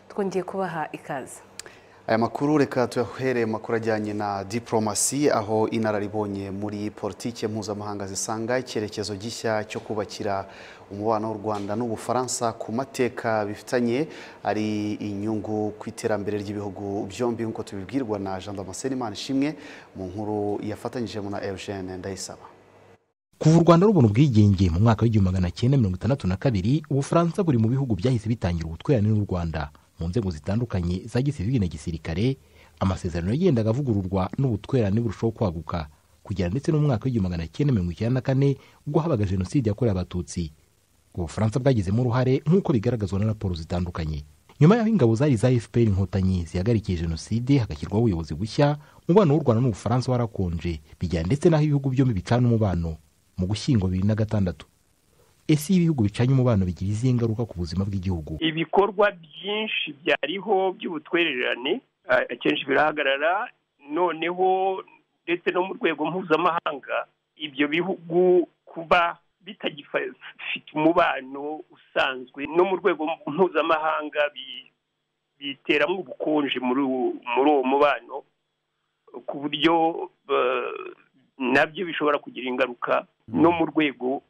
twongeye kubaha ikaze aya makuru reka tuyahereye mu makuru ajyanye na diporomasi aho inararibonye muri politiki mpuzamahanga zisanga icyerekezo gishya cyo kubakira umubano w'u Rwanda n'ubufaransa ku mateka bifitanye ari inyungu ku iterambere ry'ibihugu byombi nk'uko tubibwirwa na jean damascene Imanishimwe mu nkuru yafatanyijemo na eugene ndayisaba kuva u rwanda rubona ubwigenge mu mwaka w'igihumbi magana cyenda mirongo itandatu na kabiri ubufaransa buri mu bihugu byahise bitangira ubutwererane n'u rwanda mu nzego zitandukanye za gisivili na gisirikare amasezerano yagendaga avugururwa n'ubutwererane burushaho kwaguka kugera ndetse n'umwaka w'igihumbi magana cyenda mirongo icyenda na kane ubwo habaga jenoside yakorewe abatutsi ubufaransa bwagizemo uruhare nk'uko bigaragazwa na raporo zitandukanye nyuma y'aho ingabo zari za fpr inkotanyi zihagarikiye jenoside hagashyirwaho ubuyobozi bushya umubano w'u rwanda n'ubufaransa warakonje bijyana ndetse n'aho ibihugu byombi bicana umubano mu gushyingo bibiri na gatandatu ese iyo ibihugu bicanye umubano bigira izihe ngaruka ku buzima bw'igihugu ibikorwa byinshi byariho by'ubutwererane akenshi birahagarara noneho ndetse no mu rwego mpuzamahanga ibyo bihugu kuba bitagifite umubano usanzwe no mu rwego mpuzamahanga biteramo ubukonje muri uwo mubano ku buryo nabyo bishobora kugira ingaruka no mu rwego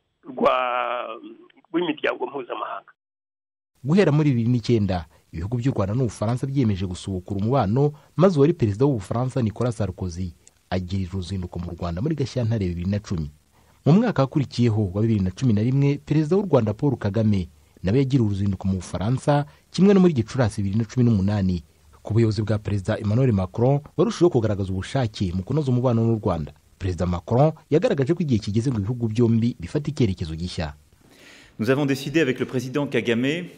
rw'imiryango mpuzamahanga guhera muri bibiri n'icyenda ibihugu by'u rwanda n'ubufaransa byiyemeje gusubukura umubano maze uwari perezida w'ubufaransa nicolas sarkozy agirira uruzinduko mu rwanda muri gashyantare bibiri na cumi mu mwaka wakurikiyeho wa bibiri na cumi na rimwe perezida w'u rwanda paul kagame nawe yagiriye uruzinduko mu bufaransa kimwe no muri gicurasi bibiri na cumi n'umunani ku buyobozi bwa perezida emmanuel macron warushijeho kugaragaza ubushake mu kunoza umubano n'u rwanda perezida macron yagaragaje ko igihe kigeze ngo ibihugu byombi bifate icyerekezo gishya Nous avons décidé avec le président Kagame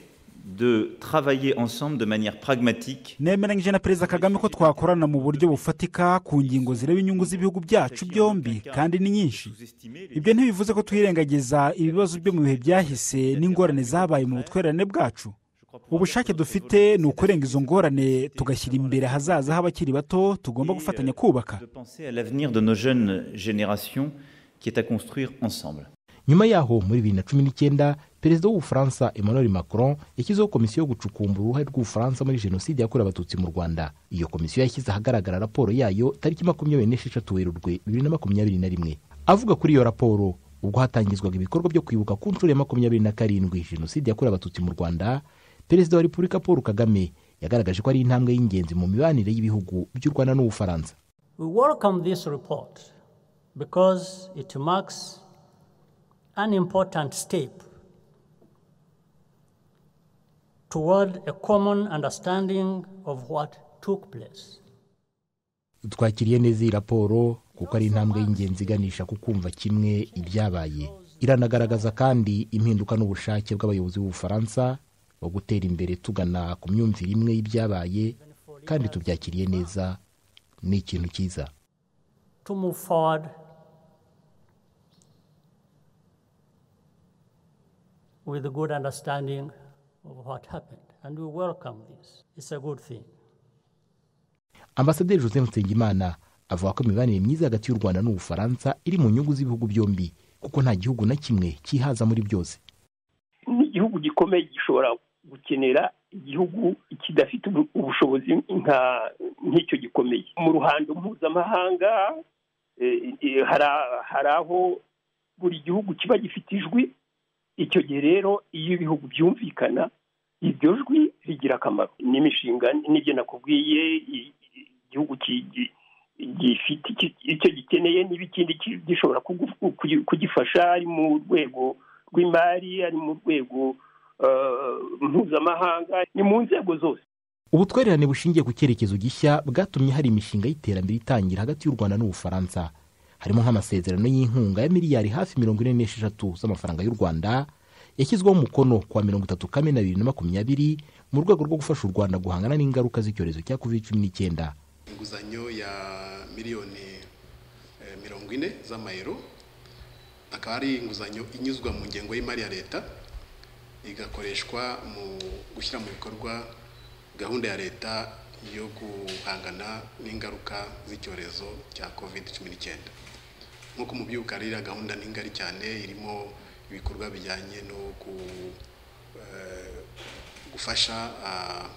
de travailler ensemble de manière pragmatique nemeranyije na perezida kagame ko twakorana mu buryo bufatika ku ngingo zireba inyungu z'ibihugu byacu byombi kandi ni nyinshi ibyo ntibivuze ko twirengagiza ibibazo byo mu bihe byahise n'ingorane zabaye mu butwererane bwacu ubushake dufite ni ukurenga izo ngorane tugashyira imbere ahazaza h'abakiri bato tugomba gufatanya kubaka de penser à l'avenir de nos jeunes générations qui est à construire ensemble. nyuma yaho muri bibiri na cumi n'icyenda perezida w'ubufaransa emmanuel macron yashyizeho komisiyo yo gucukumbura uruhare rw'ubufaransa muri jenoside yakorewe abatutsi mu rwanda iyo komisiyo yashyize ahagaragara raporo yayo tariki makumyabiri n'esheshatu werurwe bibiri na makumyabiri na rimwe avuga kuri iyo raporo ubwo hatangizwaga ibikorwa byo kwibuka ku nshuro ya makumyabiri na karindwi jenoside yakorewe abatutsi mu rwanda perezida wa repubulika paul kagame yagaragaje ko ari intambwe y'ingenzi mu mibanire y'ibihugu by'u rwanda n'ubufaransa We welcome this report because it marks an important step toward a common understanding of what took place. twakiriye neza iyi raporo kuko ari intambwe y'ingenzi iganisha ku kumva kimwe ibyabaye iranagaragaza kandi impinduka n'ubushake bw'abayobozi b'ubufaransa bwo gutera imbere tugana ku myumvire imwe y'ibyabaye kandi tubyakiriye neza ni ikintu cyiza To move forward with a good understanding of what happened. And we welcome this. It's a good thing. ambasaderi joseph nsengimana avuga ko imibanire myiza hagati y'u rwanda n'ubufaransa iri mu nyungu z'ibihugu byombi kuko nta gihugu na kimwe cyihaza muri byose n'igihugu gikomeye gishobora gukenera igihugu kidafite ubushobozi nka nk'icyo gikomeye mu ruhando mpuzamahanga hari aho buri gihugu kiba gifite ijwi icyo gihe rero iyo ibihugu byumvikana iryo jwi rigira akamaro n'imishinga n'ibyo nakubwiye igihugu gifite icyo gikeneye n'ibikindi gishobora kugifasha ari mu rwego rw'imari ari mu rwego mpuzamahanga ni mu nzego zose ubutwererane bushingiye ku cyerekezo gishya bwatumye hari imishinga y'iterambere itangira hagati y'u rwanda n'ubufaransa harimo nk'amasezerano y'inkunga ya miliyari hafi mirongo ine n'esheshatu z'amafaranga y'u rwanda yashyizweho umukono kuwa mirongo itatu kamena bibiri na makumyabiri mu rwego rwo gufasha u rwanda guhangana n'ingaruka z'icyorezo cya covid cumi n'icyenda inguzanyo ya miliyoni eh, mirongo ine z'amayero akaba ari inguzanyo inyuzwa mu ngengo y'imari ya leta igakoreshwa mu gushyira mu bikorwa gahunda ya leta yo guhangana n'ingaruka z'icyorezo cya covid cumi n'icyenda nk'uko mubyibuka ririya gahunda ni ngari cyane irimo ibikorwa bijyanye no gu- eh, gufasha ah,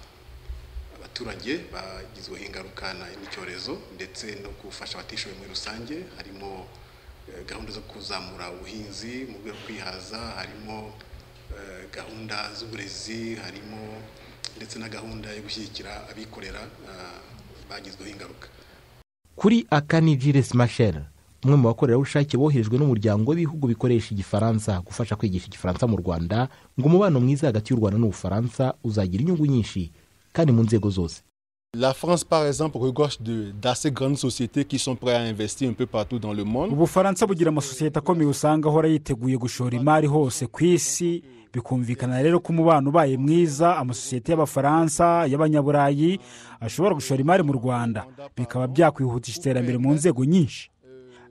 abaturage bagizweho ingaruka n'icyorezo ndetse no gufasha abatishoboye muri rusange harimo eh, gahunda zo kuzamura ubuhinzi mu rwego rwo kwihaza harimo eh, gahunda z'uburezi harimo ndetse na gahunda yo gushyigikira abikorera ah, bagizweho ingaruka kuri akani Gilles Machel umwe mu bakorerabushake boherejwe n'umuryango w'ibihugu bikoresha igifaransa gufasha kwigisha igifaransa mu rwanda ngo umubano mwiza hagati y'u rwanda n'ubufaransa uzagira inyungu nyinshi kandi mu nzego zose La France, par exemple, regorge de- d'assez grandes sociétés qui sont prêtes à investir un peu partout dans le monde. ubufaransa bugira amasosiyete akomeye usanga ahora yiteguye gushora imari hose ku isi bikumvikana rero ko umubano ubaye mwiza amasosiyete y'abafaransa y'abanyaburayi ashobora gushora imari mu rwanda bikaba byakwihutisha iterambere mu nzego nyinshi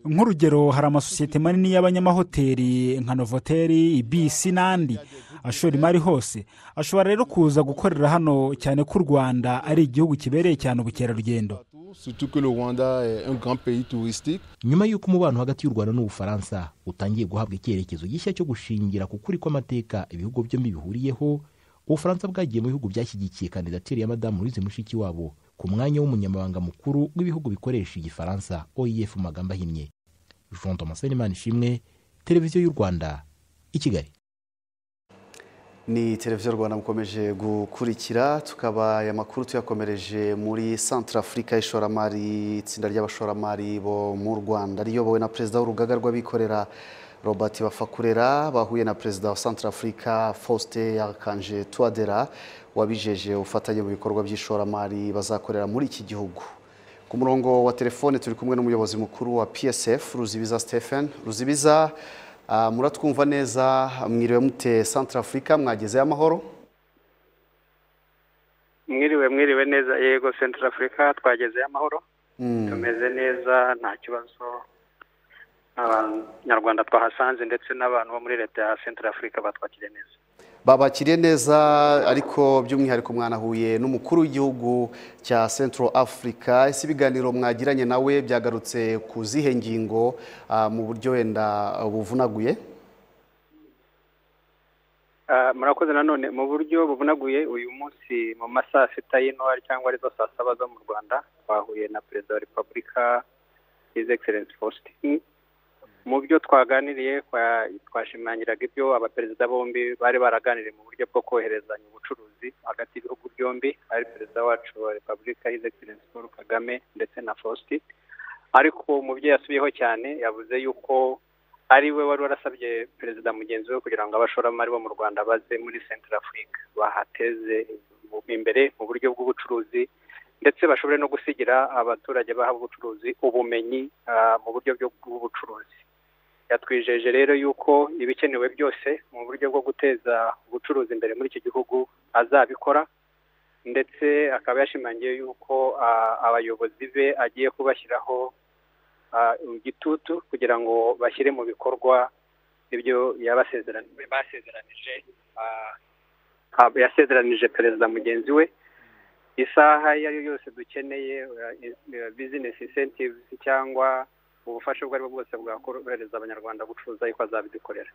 nk'urugero hari amasosiyete manini y'abanyamahoteli nka novoteri ibisi n'andi ashora imari hose ashobora rero kuza gukorera hano cyane ko u rwanda ari igihugu kibereye cyane ubukerarugendo Surtout que le Rwanda est un grand pays touristique. nyuma y'uko umubano hagati y'u rwanda n'ubufaransa utangiye guhabwa icyerekezo gishya cyo gushingira ku kuri kw'amateka ibihugu byombi bihuriyeho ubufaransa bwagiye mu bihugu byashyigikiye kandidatire ya madamu louise mushikiwabo ku mwanya w'umunyamabanga mukuru w'ibihugu bikoresha igifaransa oef mu magambo ahinnye jean thomas Imana ishimwe televiziyo y'u rwanda i kigali ni televiziyo rwanda mukomeje gukurikira tukaba aya makuru tuyakomereje muri santara afurika y'ishoramari itsinda ry'abashoramari bo mu rwanda riyobowe na perezida w'urugaga rw'abikorera robert bafakurera bahuye na perezida wa santara afurika faustin yakanje tuwadera wabijeje ubufatanye mu bikorwa by'ishoramari bazakorera muri iki gihugu ku murongo wa telefone turi kumwe n'umuyobozi mukuru wa psf ruzibiza stephen ruzibiza ah, muratwumva neza mwiriwe mute santara afurika mwagezeyo amahoro mwiriwe mwiriwe neza yego central africa twagezeyo amahoro Mm. tumeze neza nta kibazo abanyarwanda twahasanze ndetse n'abantu bo muri leta ya central africa batwakiriye neza babakiriye neza ariko by'umwihariko mwanahuye n'umukuru w'igihugu cya Central Africa ese ibiganiro mwagiranye nawe byagarutse ku zihe ngingo ah, mu buryo wenda buvunaguye Ah, murakoze nanone mu buryo buvunaguye uyu munsi mu ma saa sita y'intwari cyangwa arizo saa saba zo mu rwanda twahuye na perezida wa repubulika his excellence faustin mu byo twaganiriye kwa- twashimangiraga ibyo abaperezida bombi bari baraganiriye mu buryo bwo koherezanya ubucuruzi hagati y'ibihugu byombi ari perezida wacu wa repubulika his excellence paul kagame ndetse na faustin ariko mu byo yasubiyeho cyane yavuze yuko ari we wari warasabye perezida mugenzi we kugira ngo abashoramari bo mu rwanda baze muri central africa bahateze imbere mu buryo bw'ubucuruzi ndetse bashobore no gusigira abaturage baha ubucuruzi ubumenyi ah, mu buryo bwo- bw'ubucuruzi yatwijeje rero yuko ibikenewe byose mu buryo bwo guteza ubucuruzi imbere muri iki gihugu azabikora ndetse akaba yashimangiye yuko ah, abayobozi be agiye kubashyiraho ah, igitutu kugira ngo bashyire mu bikorwa ibyo yabasezeranije basezeranije ah, ah, yasezeranije perezida mugenzi we isaha iyo ari yo yose dukeneye bizinesi insentives cyangwa ubufasha ubwo ari bwo bwose bwakorohereza abanyarwanda gucuruza yuko azabidukorera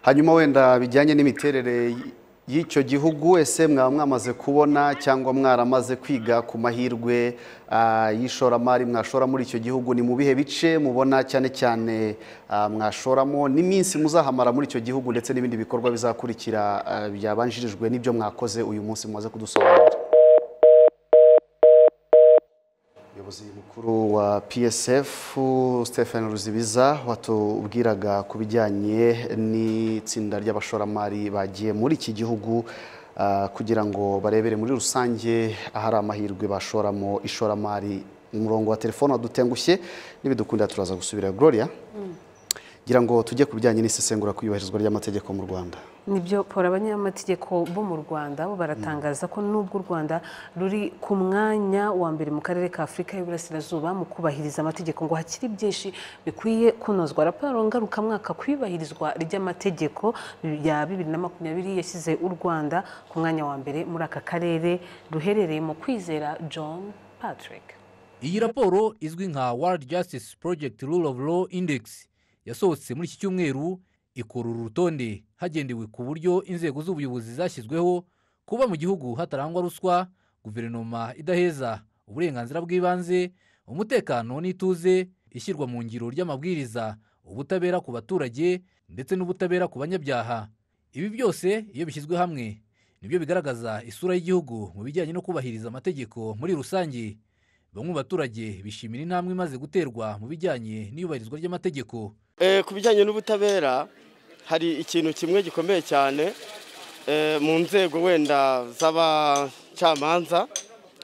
hanyuma wenda bijyanye n'imiterere y'icyo gihugu ese mwaba mwamaze kubona cyangwa mwaramaze kwiga ku mahirwe ah, y'ishoramari mwashora muri icyo gihugu ni mu bihe bice mubona cyane cyane ah, mwashoramo n'iminsi muzahamara muri icyo gihugu ndetse n'ibindi bikorwa bizakurikira ah, byabanjirijwe n'ibyo mwakoze uyu munsi mumaze kudusobanurira umuyobozi mukuru wa psf stephen ruzibiza watubwiraga ku bijyanye n'itsinda ry'abashoramari bagiye muri iki gihugu ah, kugira ngo barebere muri rusange ahari amahirwe bashoramo ishoramari umurongo wa telefone wadutengushye n'ibidukundira turaza gusubira gloria ngira ngo tujye ku bijyanye n'isesengura ku iyubahirizwa ry'amategeko mu rwanda nibyo pora abanyamategeko bo mu rwanda bo baratangaza ko nubwo u rwanda ruri ku mwanya wa mbere mu karere ka afurika y'uburasirazuba mu kubahiriza amategeko ngo hakiri byinshi bikwiye kunozwa raporo ngarukamwaka ku iyubahirizwa ry'amategeko ya bibiri na makumyabiri yashyize u rwanda ku mwanya wa mbere muri aka karere ruherereye mu kwizera john patrick iyi raporo izwi nka world justice project rule of law index yasohotse muri iki cyumweru ikora uru rutonde hagendewe ku buryo inzego z'ubuyobozi zashyizweho kuba mu gihugu hatarangwa ruswa guverinoma idaheza uburenganzira bw'ibanze umutekano n'ituze ishyirwa mu ngiro ry'amabwiriza ubutabera ku baturage ndetse n'ubutabera ku banyabyaha ibi byose iyo bishyizwe hamwe nibyo bigaragaza isura y'igihugu mu bijyanye no kubahiriza amategeko muri rusange bamwe mu baturage bishimira intambwe imaze guterwa mu bijyanye n'iyubahirizwa ry'amategeko ku bijyanye n'ubutabera hari ikintu kimwe gikomeye cyane mu nzego wenda z'abacamanza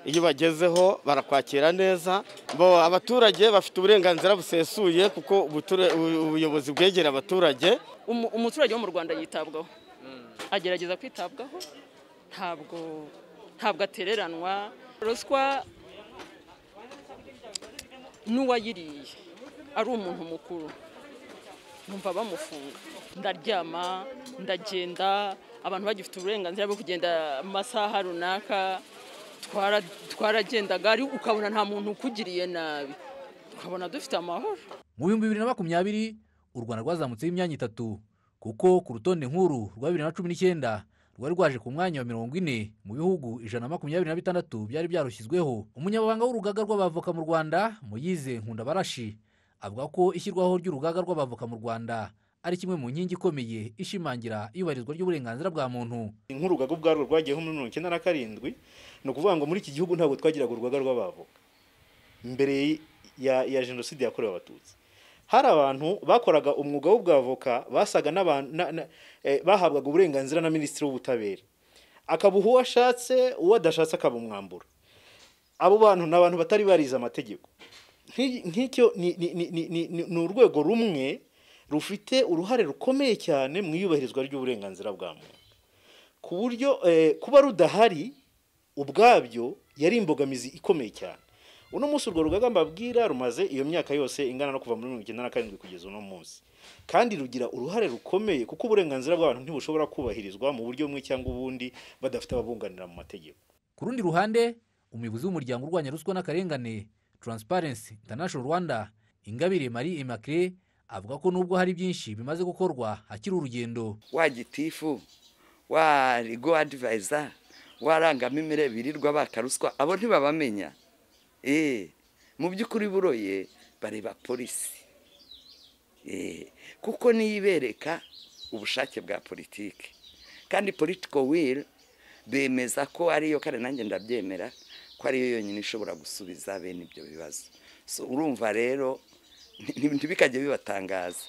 iyo bagezeho barakwakira neza bo abaturage bafite uburenganzira busesuye kuko ubuyobozi bwegera abaturage umuturage wo mu rwanda yitabwaho agerageza kwitabwaho ntabwo ntabwo atereranwa ruswa n'uwayiriye ari umuntu mukuru numva bamufunga ndaryama ndagenda abantu bagifite uburenganzira bwo kugenda mu masaha runaka twaragendaga ukabona nta muntu ukugiriye nabi ukabona dufite amahoro mu bihumbi bibiri na makumyabiri u rwanda rwazamutseho imyanya itatu kuko ku rutonde nkuru rwa bibiri na cumi n'icyenda rwari rwaje ku mwanya wa mirongo ine mu bihugu ijana na makumyabiri na bitandatu byari byarushyizweho umunyamabanga w'urugaga rw'abavoka mu rwanda muyize nkundabarashi avuga ko ishyirwaho ry'urugaga rw'abavoka mu rwanda ari kimwe mu nkingi ikomeye ishimangira iyubahirizwa ry'uburenganzira bwa muntu nk'urugaga ubwarwo rwagiyeho muri mirongo icyenda na karindwi ni ukuvuga ngo muri iki gihugu ntabwo twagiraga urugaga rw'abavoka mbere ya jenoside yakorewe abatutsi hari abantu bakoraga umwuga w'ubwavoka basaga bahabwaga uburenganzira na minisitiri w'ubutabera akabuha uwo ashatse uwo adashatse akabumwambura abo bantu ni abantu batari barize amategeko nk'icyo ni urwego rumwe rufite uruhare rukomeye cyane mu iyubahirizwa ry'uburenganzira bwa muntu ku buryo kuba rudahari ubwabyo yari imbogamizi ikomeye cyane uno munsi urwo rugaga mbabwira rumaze iyo myaka yose ingana no kuva muri mirongo icyenda na karindwi kugeza uno munsi kandi rugira uruhare rukomeye kuko uburenganzira bw'abantu ntibushobora kubahirizwa mu buryo bumwe cyangwa ubundi badafite ababunganira mu mategeko ku rundi ruhande umuyobozi w'umuryango urwanya ruswa n'akarengane Transparency International rwanda ingabire marie imacre avuga ko nubwo hari byinshi bimaze gukorwa hakiri urugendo wa gitifu wa rigo adivayiza warangamimirere birirwa baka ruswa abo ntibabamenya eee mu by'ukuri buroye bareba polisi eee kuko niyo ibereka ubushake bwa politiki kandi politiko wili bemeza ko ariyo kandi nanjye ndabyemera ko ariyo yonyine ishobora gusubiza bene ibyo bibazo urumva rero ntibikajya bibatangaza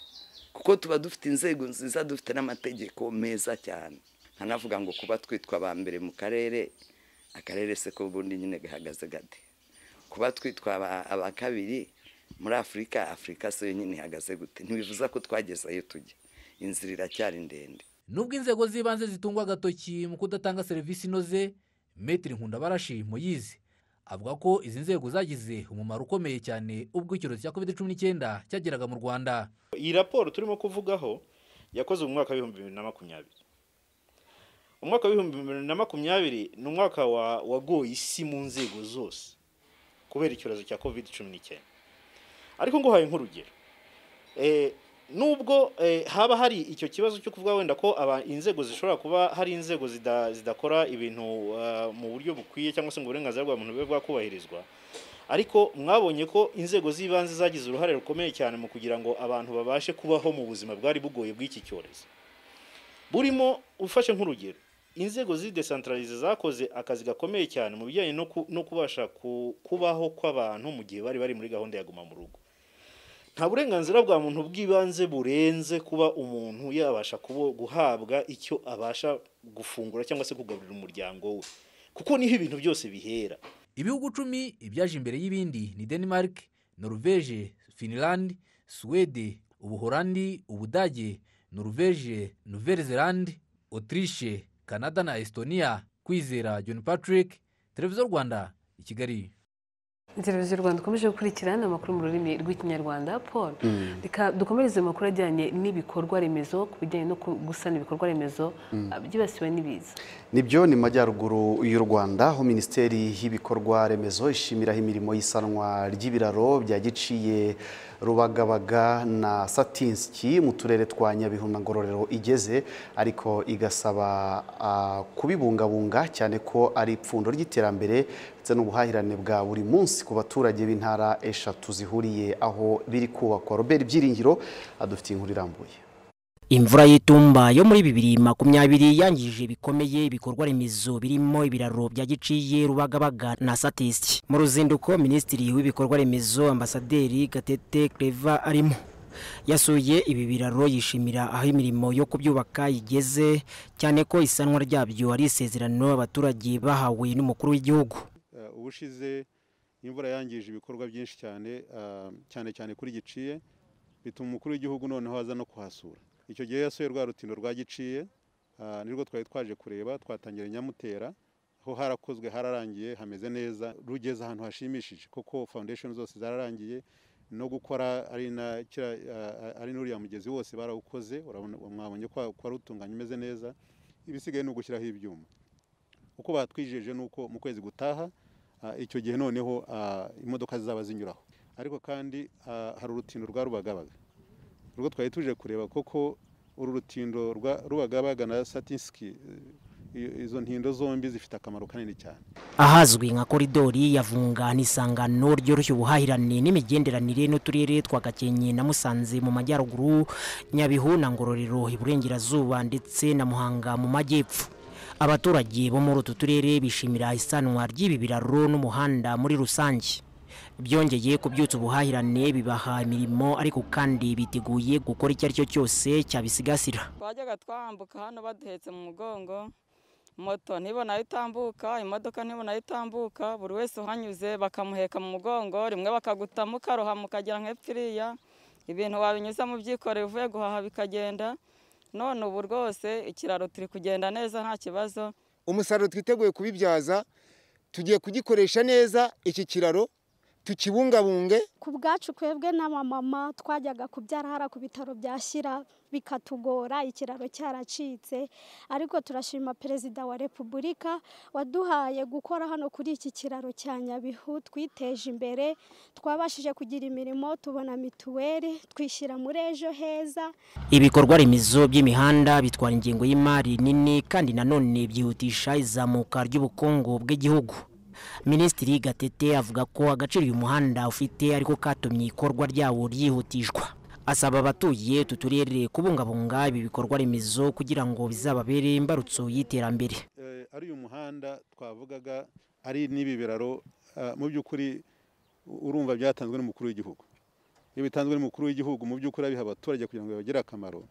kuko tuba dufite inzego nziza dufite n'amategeko meza cyane nkanavuga ngo kuba twitwa ba mbere mu karere akarere se ko ubundi nyine gahagaze gade kuba twitwa aba kabiri muri afurika afurika se yonyine ihagaze gute ntibivuza ko twagezeyo tujya inzira iracyari ndende nubwo inzego z'ibanze zitungwa agatoki mu kudatanga serivisi inoze metero nkundabarashi muyizi avuga ko izi nzego zagize umumaro ukomeye cyane ubwo icyorezo cya covid cumi n'icyenda cyageraga mu rwanda iyi raporo turimo kuvugaho yakoze mu mwaka w'ibihumbi bibiri na makumyabiri umwaka w'ibihumbi bibiri na makumyabiri ni umwaka wagoye isi mu nzego zose kubera icyorezo cya covid cumi n'icyenda ariko nguhaye nk'urugero nubwo haba hari icyo kibazo cyo kuvuga wenda ko inzego zishobora kuba hari inzego zidakora ibintu mu buryo bukwiye cyangwa se ngo uburenganzira bwa muntu bube bwakubahirizwa ariko mwabonye ko inzego z'ibanze zagize uruhare rukomeye cyane mu kugira ngo abantu babashe kubaho mu buzima bwari bugoye bw'iki cyorezo burimo ufashe nk'urugero inzego z'idesantararize zakoze akazi gakomeye cyane mu bijyanye no kubasha kubaho kw'abantu mu gihe bari bari muri gahunda ya guma mu rugo nta burenganzira bwa muntu bw'ibanze burenze kuba umuntu yabasha guhabwa icyo abasha gufungura cyangwa se kugaburira umuryango we kuko niho ibintu byose bihera ibihugu icumi ibyaje imbere y'ibindi ni denmark norvege finland suwede ubuhorandi ubudage norvege nouvelle-zelande autriche canada na estonia kwizera john patrick televiziyo rwanda i kigali televiziyo rwanda ikomeje gukurikirana amakuru mu rurimi rw'ikinyarwanda paul reka dukomereze amakuru ajyanye n'ibikorwa remezo ku bijyanye no gusana ibikorwa remezo byibasiwe n'ibiza nibyo ni mu majyaruguru y'u rwanda aho minisiteri y'ibikorwa remezo ishimiraho imirimo y'isanwa ry'ibiraro bya giciye rubagabaga na satinski mu turere twa nyabihu na ngororero igeze ariko igasaba ah, kubibungabunga cyane ko ari ipfundo ry'iterambere ndetse n'ubuhahirane bwa buri munsi ku baturage b'intara eshatu zihuriye aho biri kubakwa robert byiringiro adufitiye inkuru irambuye imvura y'itumba yo muri bibiri makumyabiri yangije bikomeye ibikorwa remezo birimo ibiraro bya giciye rubagabaga na satisi mu ruzinduko minisitiri w'ibikorwa remezo ambasaderi gatete Claver arimo yasuye ibi biraro yishimira aho imirimo yo kubyubaka igeze cyane ko isanwa ryabyo ari isezerano abaturage bahawe n'umukuru w'igihugu Eh, ubushize imvura yangije ibikorwa byinshi cyane ah, cyane cyane kuri giciye bituma umukuru w'igihugu noneho aza no kuhasura icyo gihe yasuye rwa rutindo rwa giciye ah, nirwo twari twaje kureba twatangira nyamutera aho harakozwe hararangiye hameze neza rugeze ahantu hashimishije koko foundation zose zararangiye no gukora ari na kira- ah, ari n'uriya mugezi wose barawukoze urabona- mwabonye ko wari utunganya umeze neza ibisigaye ni ugushyiraho ibyuma uko batwijeje ni uko mu kwezi gutaha ah, icyo gihe noneho ah, imodoka zizaba zinyuraho ariko kandi ah, hari urutindo rwa rubagabaga urwo twari tuje kureba koko uru rutindo rwa rubagabaga na satinski eh, i- izo ntindo zombi zifite akamaro kanini cyane ahazwi nka koridori yavunga n'isangano ryoroshya ubuhahirane n'imigenderanire n'uturere twa gakenke na musanze mu majyaruguru nyabihu na ngororero iburengerazuba ndetse na muhanga mu majyepfo abaturage bo muri utu turere bishimira isanwa ry'ibi biraro n'umuhanda muri rusange byongeye kubyutsa ubuhahirane bibaha imirimo ariko kandi biteguye gukora icyo ari cyo cyose cyabisigasira twajyaga twambuka hano baduhetse mu mugongo moto ntibona aho itambuka imodoka ntibona aho itambuka buri wese uhanyuze bakamuheka mu mugongo rimwe bakagutamo ukaroha mukagera nk'epfo iriya ibintu wabinyuza mu byikorere uvuye guhaha bikagenda none ubu rwose ikiraro turi kugenda neza nta kibazo umusaruro twiteguye kubibyaza tugiye kugikoresha neza iki kiraro tukibungabunge ku bwacu twebwe n'abamama twajyaga kubyara hara ku bitaro bya shyira bikatugora ikiraro cyaracitse ariko turashima perezida wa repubulika waduhaye gukora hano kuri iki kiraro cya nyabihu twiteje imbere twabashije kugira imirimo tubona mituweli twishyira muri ejo heza ibikorwa remezo by'imihanda bitwara ingengo y'imari nini kandi nanone byihutisha izamuka ry'ubukungu bw'igihugu minisitiri gatete avuga ko agaciro uyu muhanda ufite ariko katumye ikorwa ryawo ryihutishwa asaba abatuye utu turere kubungabunga ibi bikorwa remezo kugira ngo bizababere imbarutso y'iterambere Eh, ari uyu muhanda twavugaga ari n'ibi biraro ah, mu by'ukuri u- urumva byatanzwe n'umukuru w'igihugu iyo bitanzwe n'umukuru w'igihugu mu by'ukuri abiha abaturage kugira ngo bibagire akamaro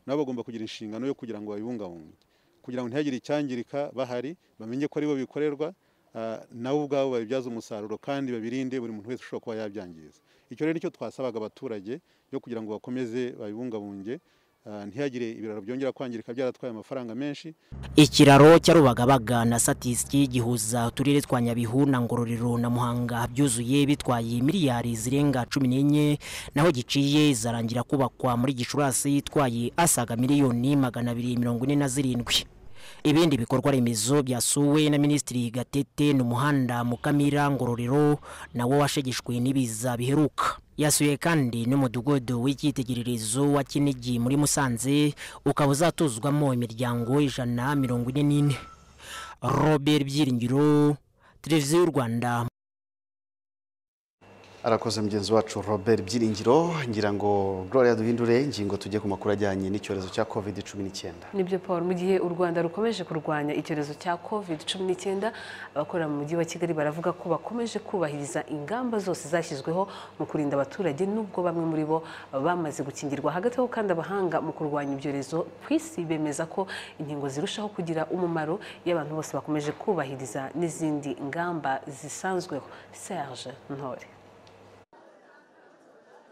nabo bagomba kugira inshingano yo kugira ngo babibungabunge kugira ngo ntihagire icyangirika bahari bamenye ko aribo bikorerwa ah, nabo ubwabo babibyaze umusaruro kandi babirinde buri muntu wese ushobora kuba yabyangiza icyo rero nicyo twasabaga abaturage yo kugira ngo bakomeze babibungabunge ah, ntihagire ibiraro byongera kwangirika byaratwaye amafaranga menshi ikiraro cya rubagabaga na satisiki gihuza uturere twa nyabihu na ngororero na muhanga byuzuye bitwaye miliyari zirenga cumi n'enye naho giciye izarangira kubakwa muri gicurasi itwaye asaga miliyoni magana abiri mirongo ine na zirindwi ibindi bikorwa remezo byasuwe na minisitiri gatete ni umuhanda mukamira ngororero nawo washegeshwe n'ibiza biheruka yasuye kandi n'umudugudu w'icyitegererezo wa kinigi muri musanze ukaba uzatuzwamo imiryango ijana mirongo ine n'ine robert byiringiro televiziyo y'u rwanda arakoze mugenzi wacu robert byiringiro ngira ngo gloria duhindure ingingo tujye ku makuru ajyanye n'icyorezo cya covid cumi n'icyenda nibyo paul mu gihe u rwanda rukomeje kurwanya icyorezo cya covid cumi n'icyenda abakorera mu mujyi wa kigali baravuga ko bakomeje kubahiriza ingamba zose zashyizweho mu kurinda abaturage nubwo bamwe muri bo bamaze gukingirwa hagati aho kandi abahanga mu kurwanya ibyorezo ku isi bemeza ko inkingo zirushaho kugira umumaro iyo abantu bose bakomeje kubahiriza n'izindi ngamba zisanzweho serge ntore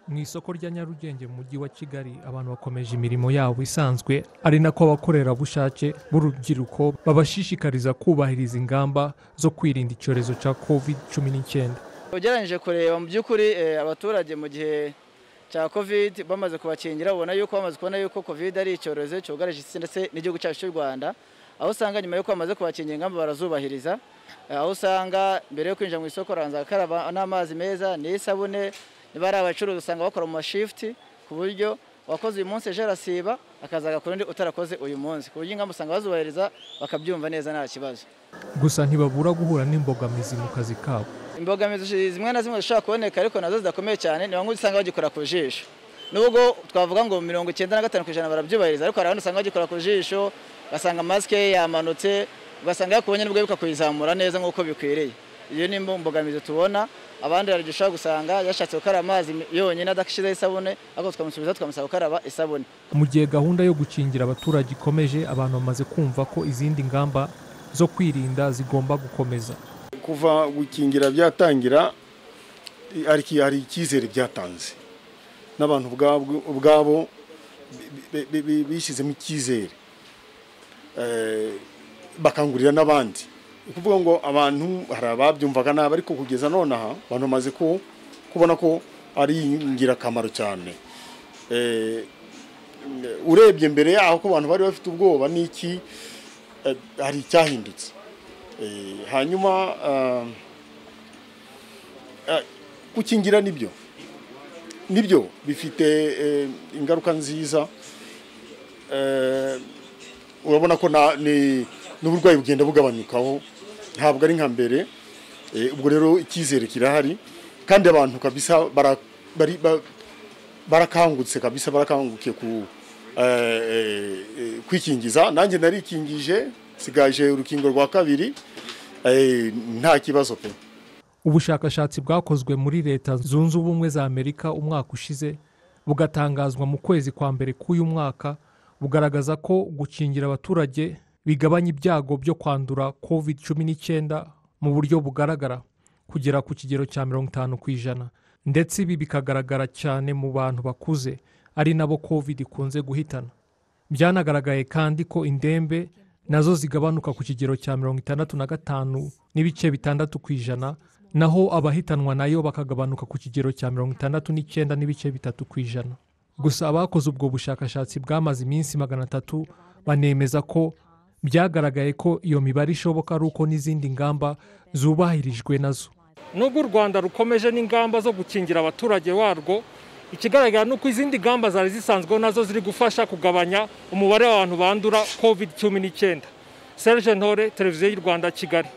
mu isoko rya nyarugenge mu mujyi wa kigali abantu bakomeje imirimo yabo isanzwe ari nako abakorerabushake b'urubyiruko babashishikariza kubahiriza ingamba zo kwirinda icyorezo cya covid cumi n'icyenda ugereranyije kureba mu by'ukuri eh, abaturage mu gihe cya covid bamaze kubakingira ubona yuko bamaze kubona yuko covid ari icyorezo cyugarije isi ndetse n'igihugu cyacu cy'u rwanda aho usanga nyuma yuko bamaze kubakingira ingamba barazubahiriza Eh, aho usanga mbere yo kwinjira mu isoko arabanza agakaraba n'amazi meza n'isabune niba ari abacuruzi usanga bakora mu mashifuti ku buryo uwakoze uyu munsi ejo arasiba akaza agakora undi utarakoze uyu munsi ku buryo ingamba usanga bazubahiriza bakabyumva neza nta kibazo gusa ntibabura guhura n'imbogamizi mu kazi kabo imbogamizi zimwe na zimwe zishobora kuboneka ariko nazo zidakomeye cyane ni bamwe usanga bagikora ku jisho nubwo twavuga ngo mirongo icyenda na gatanu ku ijana barabyubahiriza ariko hari abandi usanga bagikora ku jisho ugasanga masike yamanutse ugasanga yakubonye nibwo bibuka kuyizamura neza nk'uko bikwiriye iyo ni imbogamizi tubona abandi hari igihe ushobora gusanga yashatse gukaraba amazi yonyine adashyizeho isabune ariko tukamusubiza tukamusaba gukaraba isabune mu gihe gahunda yo gukingira abaturage ikomeje abantu bamaze kumva ko izindi ngamba zo kwirinda zigomba gukomeza kuva gukingira byatangira hari icyizere byatanze n'abantu ubwabo bishyizemo icyizere bakangurira n'abandi ni ukuvuga ngo abantu hari ababyumvaga nabi ariko kugeza none aha abantu bamaze kubona ko ari ingirakamaro cyane urebye mbere yaho ko abantu bari bafite ubwoba n'iki hari icyahindutse hanyuma gukingira nibyo nibyo bifite ingaruka nziza urabona ko n'uburwayi bugenda bugabanyukaho ntabwo ari nka mbere ubwo rero icyizere kirahari kandi abantu kabisa barakangutse kabisa barakangukiye kwikingiza nanjye narikingije sigaje urukingo rwa kabiri nta kibazo pe ubushakashatsi bwakozwe muri leta zunze ubumwe za amerika umwaka ushize bugatangazwa mu kwezi kwa mbere k'uyu mwaka bugaragaza ko gukingira abaturage bigabanya ibyago byo kwandura covid cumi n'icyenda mu buryo bugaragara kugera ku kigero cya mirongo itanu ku ijana ndetse ibi bikagaragara cyane mu bantu bakuze ari nabo covid ikunze guhitana byanagaragaye kandi ko indembe nazo zigabanuka ku kigero cya mirongo itandatu na gatanu n'ibice bitandatu ku ijana naho abahitanwa nayo bakagabanuka ku kigero cya mirongo itandatu n'icyenda n'ibice bitatu ku ijana gusa abakoze ubwo bushakashatsi bwamaze iminsi magana atatu banemeza ko byagaragaye ko iyo mibare ishoboka ari uko n'izindi ngamba zubahirijwe nazo nubwo u rwanda rukomeje n'ingamba zo gukingira abaturage warwo ikigaragara ni uko izindi ngamba zari zisanzweho nazo ziri gufasha kugabanya umubare w'abantu bandura covid cumi n'icyenda serge ntore televiziyo y'u rwanda kigali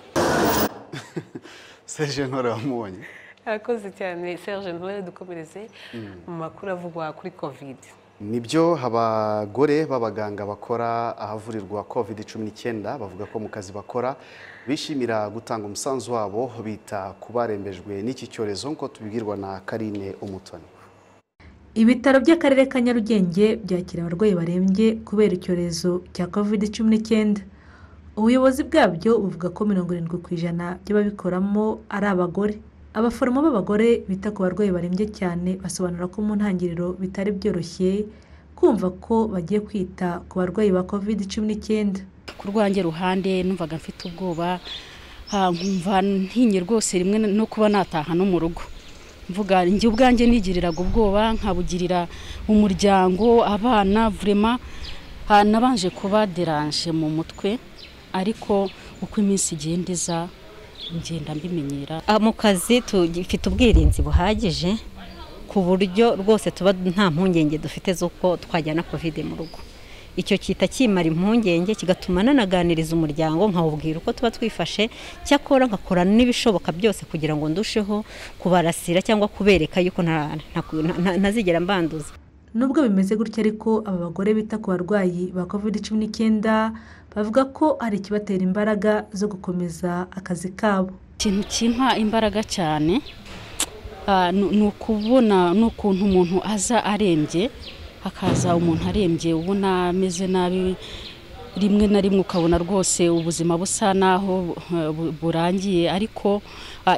serge ntore wamubonye arakoze cyane serge ntore dukomereze mu makuru avugwa kuri kovide nibyo abagore b'abaganga bakora ahavurirwa covid cumi n'icyenda bavuga ko mu kazi bakora bishimira gutanga umusanzu wabo bita ku barembejwe n'iki cyorezo nk'uko tubibwirwa na karine umutoni ibitaro by'akarere ka nyarugenge byakira abarwayi barembye kubera icyorezo cya covid cumi n'icyenda ubuyobozi bwabyo buvuga ko mirongo irindwi ku ijana by'ababikoramo ari abagore abaforomo b'abagore bita ku barwayi barembye cyane basobanura ko mu ntangiriro bitari byoroshye kumva ko bagiye kwita ku barwayi ba covid cumi n'icyenda ku rwange ruhande numvaga mfite ubwoba nkumva ntinye rwose rimwe no kuba nataha no mu rugo mvuga njye ubwanjye nigiriraga ubwoba nkabugirira umuryango abana vurema nabanje kuba deranje mu mutwe ariko uko iminsi igenda iza ngenda mbimenyera mu kazi tugifite ubwirinzi buhagije ku buryo rwose tuba nta mpungenge dufite z'uko twajyana kovide mu rugo icyo kita kimara impungenge kigatuma nanaganiriza umuryango nkawubwira uko tuba twifashe cyakora nkakora n'ibishoboka byose kugira ngo ndusheho kubarasira cyangwa kubereka yuko ntazigera mbanduza nubwo bimeze gutya ariko aba bagore bita ku barwayi ba kovide cumi n'icyenda bavuga ko hari ikibatera imbaraga zo gukomeza akazi kabo ikintu kimpa imbaraga cyane ni ukubona n'ukuntu umuntu aza arembye hakaza umuntu arembye ubona ameze nabi rimwe na rimwe ukabona rwose ubuzima busa naho burangiye ariko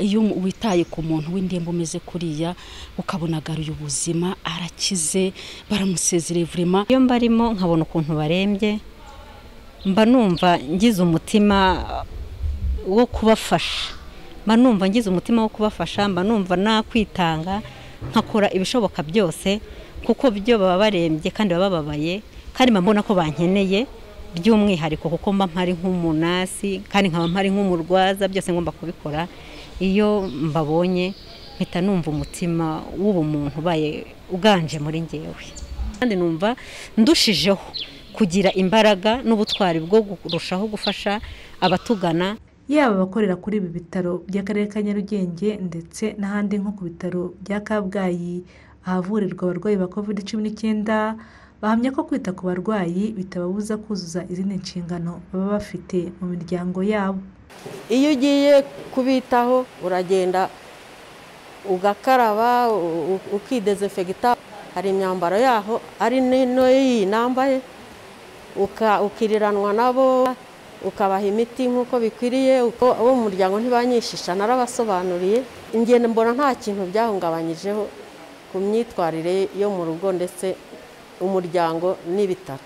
iyo witaye ku muntu w'indembe umeze kuriya ukabona agaruye ubuzima arakize baramusezereye vurema iyo mbarimo nkabona ukuntu barembye mba numva ngize umutima wo kubafasha mba numva ngize umutima wo kubafasha mba numva nakwitanga nkakora ibishoboka byose kuko byo baba barembye kandi baba bababaye kandi mba mbona ko bankeneye by'umwihariko kuko mba mpari nk'umunasi kandi nkaba mpari nk'umurwaza byose ngomba kubikora iyo mbabonye mpita numva umutima w'ubumuntu ubaye uganje muri ngewe kandi numva ndushijeho kugira imbaraga n'ubutwari bwo kurushaho gufasha abatugana yaba abakorera kuri ibi bitaro by'akarere ka nyarugenge ndetse n'ahandi nko ku bitaro bya kabgayi ahavurirwa abarwayi ba kovide cumi n'icyenda bahamya ko kwita ku barwayi bitababuza kuzuza izindi nshingano baba bafite mu miryango yabo iyo ugiye kubitaho uragenda ugakaraba u- ukidezefegita hari imyambaro yaho ari n'ino y'iyi nambaye uka- ukiriranwa nabo ukabaha imiti nk'uko bikwiriye uko abo mu muryango ntibanyishisha narabasobanuriye ingendo mbona nta kintu byahungabanyijeho ku myitwarire yo mu rugo ndetse umuryango n'ibitaro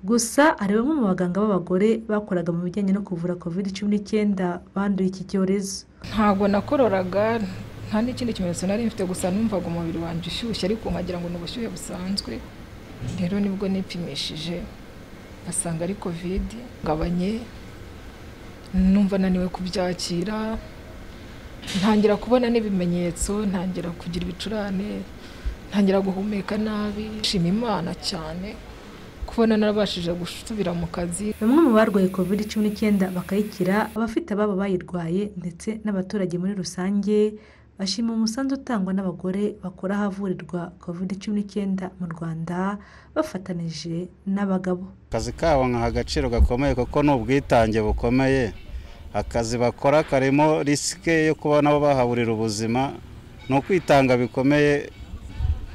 gusa hari bamwe mu baganga b'abagore bakoraga mu bijyanye no kuvura covid cumi n'icyenda banduye iki cyorezo ntabwo nakororaga nta n'ikindi kimenyetso nari mfite gusa numvaga umubiri wanjye ushyushye ariko nkagira ngo ni ubushyuhe busanzwe rero nibwo nipimishije basanga ari kovide ngabanye numva naniwe kubyakira ntangira kubona n'ibimenyetso ntangira kugira ibicurane ntangira guhumeka nabi nshima imana cyane kubona narabashije gusubira mu kazi bamwe mu barwaye covid cumi n'icyenda bakayikira abafite ababo bayirwaye ndetse n'abaturage muri rusange bashima umusanzu utangwa n'abagore bakora ahavurirwa covid cumi n'icyenda mu rwanda bafatanije n'abagabo akazi kabo nkaha agaciro gakomeye kuko ni ubwitange bukomeye akazi bakora karimo risike yo kuba nabo bahaburira ubuzima ni ukwitanga bikomeye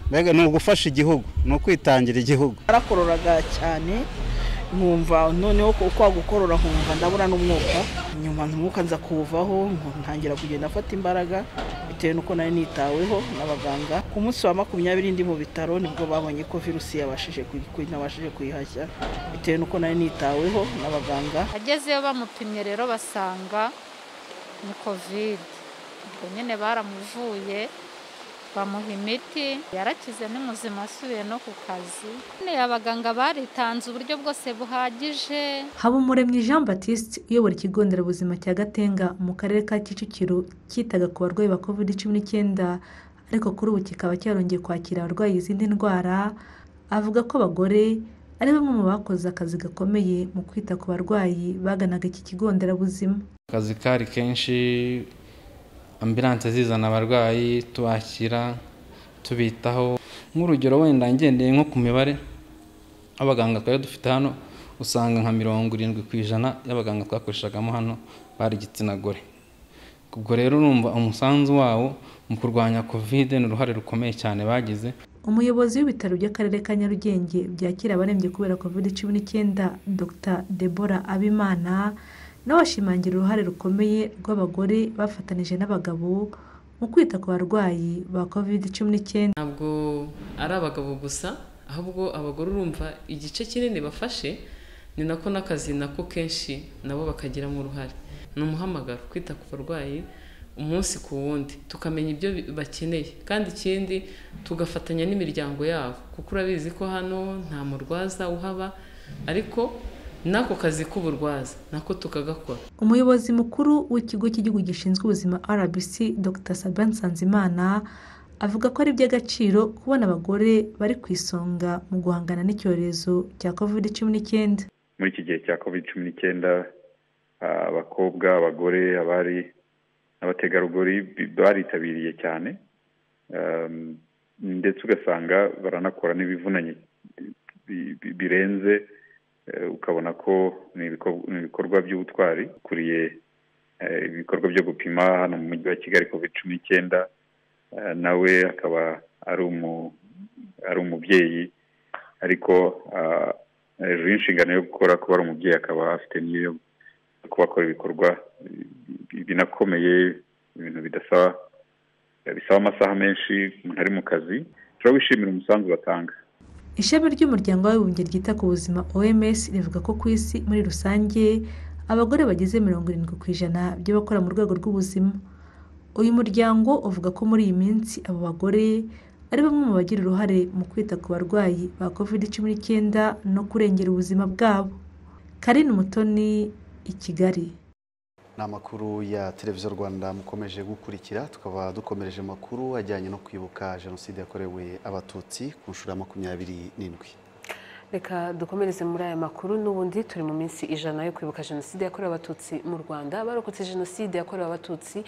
mbega ni ugufasha igihugu ni ukwitangira igihugu narakorora cyane nkumva noneho ko uko wagukorora nkumva ndabura n'umwuka nyuma umwuka nza kuwuvaho nku- ntangira kugenda afata imbaraga bitewe n'uko nari nitaweho n'abaganga ku munsi wa makumyabiri ndi mu bitaro nibwo babonye ko virusi yabashije kuyi- kuyi- nabashije kuyihashya bitewe n'uko nari nitaweho n'abaganga agezeyo bamupimye rero basanga ni kovide ubwo nyine baramuvuye bamuha imiti yarakize ni muzima asubiye no ku kazi nyine abaganga baritanze uburyo bwose buhagije habumuremyi jean batiste uyobora ikigo nderabuzima cya gatenga mu karere ka kicukiro cyitaga ku barwayi ba covid cumi n'icyenda ariko kuri ubu kikaba cyarongeye kwakira abarwaye izindi ndwara avuga ko abagore ari bamwe mu bakoze akazi gakomeye mu kwita ku barwayi baganaga iki kigo nderabuzima akazi kari kenshi ambilanse zizana abarwayi tubakira tubitaho nk'urugero wenda ngendeye nko ku mibare abaganga twari dufite hano usanga nka mirongo irindwi ku ijana y'abaganga twakoreshagamo hano bari igitsina gore ubwo rero urumva umusanzu wawo mu kurwanya kovide ni uruhare rukomeye cyane bagize umuyobozi w'ibitaro by'akarere ka nyarugenge byakira abarembye kubera covid cumi n'icyenda dr debora abimana nawe ashimangira uruhare rukomeye rw'abagore bafatanije n'abagabo mu kwita ku barwayi ba covid cumi n'icyenda ntabwo ari abagabo gusa ahubwo abagore urumva igice kinini bafashe ni nako n'akazi nako kenshi nabo bakagiramo uruhare ni umuhamagaro kwita ku barwayi umunsi ku wundi tukamenya ibyo bi- bakeneye kandi ikindi tugafatanya n'imiryango yabo kuko urabizi ko hano nta murwaza uhaba ariko n'ako kazi k'uburwaza nako tukagakora umuyobozi mukuru w'ikigo cy'igihugu gishinzwe ubuzima rbc dr sabin nsanzimana avuga ko ari iby'agaciro kubona abagore bari ku isonga mu guhangana n'icyorezo cya covid cumi n'icyenda muri iki gihe cya covid cumi n'icyenda ah, abakobwa abagore abari n'abategarugori bi- baritabiriye cyane Um, ndetse ugasanga baranakora n'ibivunanye bi- bi- birenze eh, ukabona ko ni ibikor- ni ibikorwa by'ubutwari ukuriye eh, ibikorwa byo gupima hano mu mujyi wa kigali covid cumi n'icyenda eh, nawe akaba ari umu- ari umubyeyi ariko ah, hejuru y'inshingano yo gukora kuba ari umubyeyi akaba afite n'iyo yo kubakora ibikorwa bi- binakomeye ibintu bidasaba bisaba amasaha menshi umuntu ari mu kazi turabishimira umusanzu batanga ishami ry'umuryango w'abibumbye ryita ku buzima oms rivuga ko ku isi muri rusange abagore bageze mirongo irindwi ku ijana by'abakora mu rwego rw'ubuzima uyu muryango uvuga ko muri iyi minsi abo bagore ari bamwe mu bagira uruhare mu kwita ku barwayi ba covid cumi n'icyenda no kurengera ubuzima bwabo karine umutoni i kigali ni amakuru ya televiziyo rwanda mukomeje gukurikira tukaba dukomereje amakuru ajyanye no kwibuka jenoside yakorewe abatutsi ku nshuro ya makumyabiri n'indwi reka dukomereze muri aya makuru n'ubundi turi mu minsi ijana yo kwibuka jenoside yakorewe abatutsi mu rwanda barokotse jenoside yakorewe abatutsi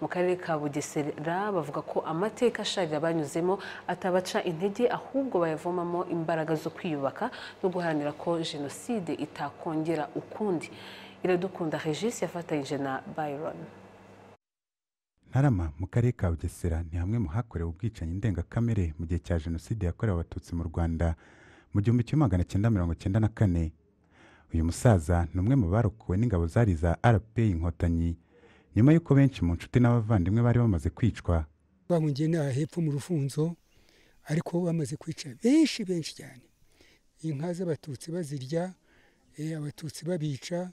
mu karere ka bugesera bavuga ko amateka asharira banyuzemo atabaca intege ahubwo bayavomamo imbaraga zo kwiyubaka no guharanira ko jenoside itakongera ukundi iradukunda regisi yafatanyije na byron ntarama mu karere ka bugesera ni hamwe mu hakorewe ubwicanyi ndengakamere mu gihe cya jenoside yakorewe abatutsi mu rwanda mu gihumbi kimwe magana cyenda mirongo cyenda na kane uyu musaza ni umwe mu barokowe n'ingabo zari za rpa inkotanyi nyuma y'uko benshi mu nshuti n'abavandimwe bari bamaze kwicwa bahungiye n'aha hepfo mu rufunzo ariko bamaze kwica benshi benshi cyane inka z'abatutsi bazirya eh, abatutsi babica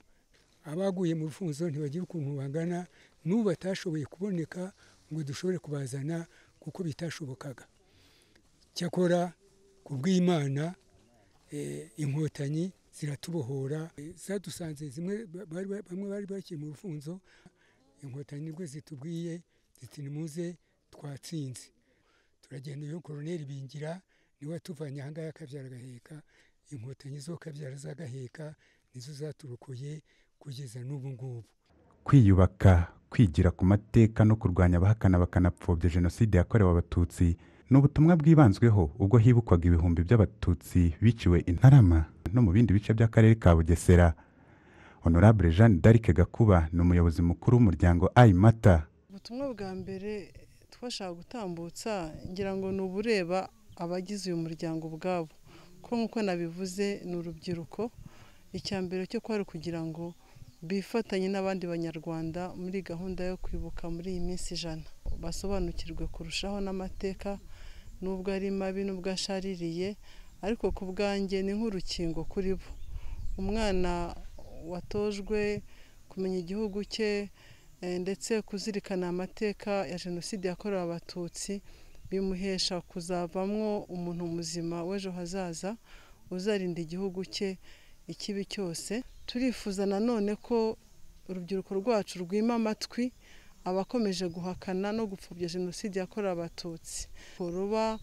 abaguye mu rufunzo ntibagira ukuntu bangana n'ubu batashoboye kuboneka ngo dushobore kubazana kuko bitashobokaga cyakora ku bw'imana inkotanyi ziratubohora zadusanze zimwe bamwe bari bakiri mu rufunzo inkotanyi nibwo zitubwiye ziti nimuze twatsinze turagenda iyo koroneri bingira niwe watuvanye ahangaha akabyara agaheka inkotanyi zo kabyara z'agaheka nizo zaturokoye kugeza n'ubu ngubu kwiyubaka kwigira ku mateka no kurwanya abahakana bakanapfobya jenoside yakorewe abatutsi ni ubutumwa bwibanzweho ubwo hibukwaga ibihumbi by'abatutsi biciwe i ntarama no mu bindi bice by'akarere ka bugesera honorable jeanne d'arc gakuba ni umuyobozi mukuru w'umuryango ayimata ubutumwa bwa mbere twashaka gutambutsa ngira ngo ni ubureba abagize uyu muryango ubwabo ko nk'uko nabivuze ni urubyiruko icya mbere cyo kwari kugira ngo bifatanye n'abandi banyarwanda muri gahunda yo kwibuka muri iyi minsi ijana basobanukirwe kurushaho n'amateka n'ubwo ari mabi n'ubwo ashaririye ariko ku bwanjye ni nk'urukingo kuri bo umwana watojwe kumenya igihugu cye ndetse kuzirikana amateka ya jenoside yakorewe abatutsi bimuhesha kuzavamwo umuntu muzima w'ejo hazaza uzarinda igihugu cye ikibi cyose turifuza nanone ko urubyiruko rwacu rwima amatwi abakomeje guhakana no gupfobya jenoside yakorewe abatutsi ruba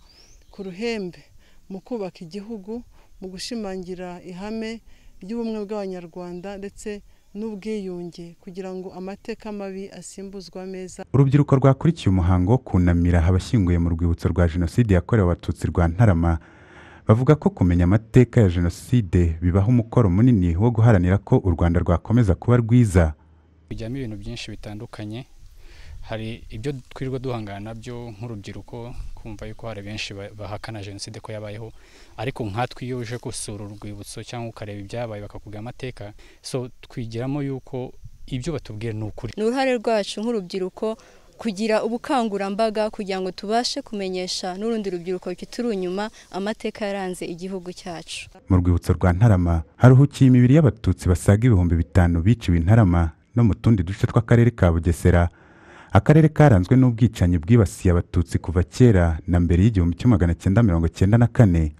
ku ruhembe mu kubaka igihugu mu gushimangira ihame ry'ubumwe bw'abanyarwanda ndetse n'ubwiyunge kugira ngo amateka mabi asimbuzwe ameza urubyiruko rwakurikiye umuhango wo kunamira abashyinguye mu rwibutso rwa jenoside yakorewe abatutsi rwa ntarama bavuga ko kumenya amateka ya jenoside bibaha umukoro munini wo guharanira ko u rwanda rwakomeza kuba rwiza bijyamo ibintu byinshi bitandukanye hari ibyo twirirwa duhangana nabyo nk'urubyiruko kumva yuko hari benshi bahakana jenoside ko yabayeho ariko nkatwe iyo uje gusura urwibutso cyangwa ukareba ibyabaye bakakubwira amateka so twigiramo yuko ibyo batubwira ni ukuri ni uruhare rwacu nk'urubyiruko kugira ubukangurambaga kugira ngo tubashe kumenyesha n'urundi rubyiruko rukituri inyuma amateka yaranze igihugu cyacu mu rwibutso rwa ntarama haruhukiye imibiri y'abatutsi basaga ibihumbi bitanu biciwe i ntarama no mu tundi duce tw'akarere ka bugesera akarere karanzwe n'ubwicanyi bwibasiye abatutsi kuva kera na mbere y'igihumbi kimwe magana cyenda mirongo cyenda na kane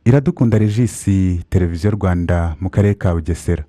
iradukunda regisi televiziyo rwanda mu karere ka bugesera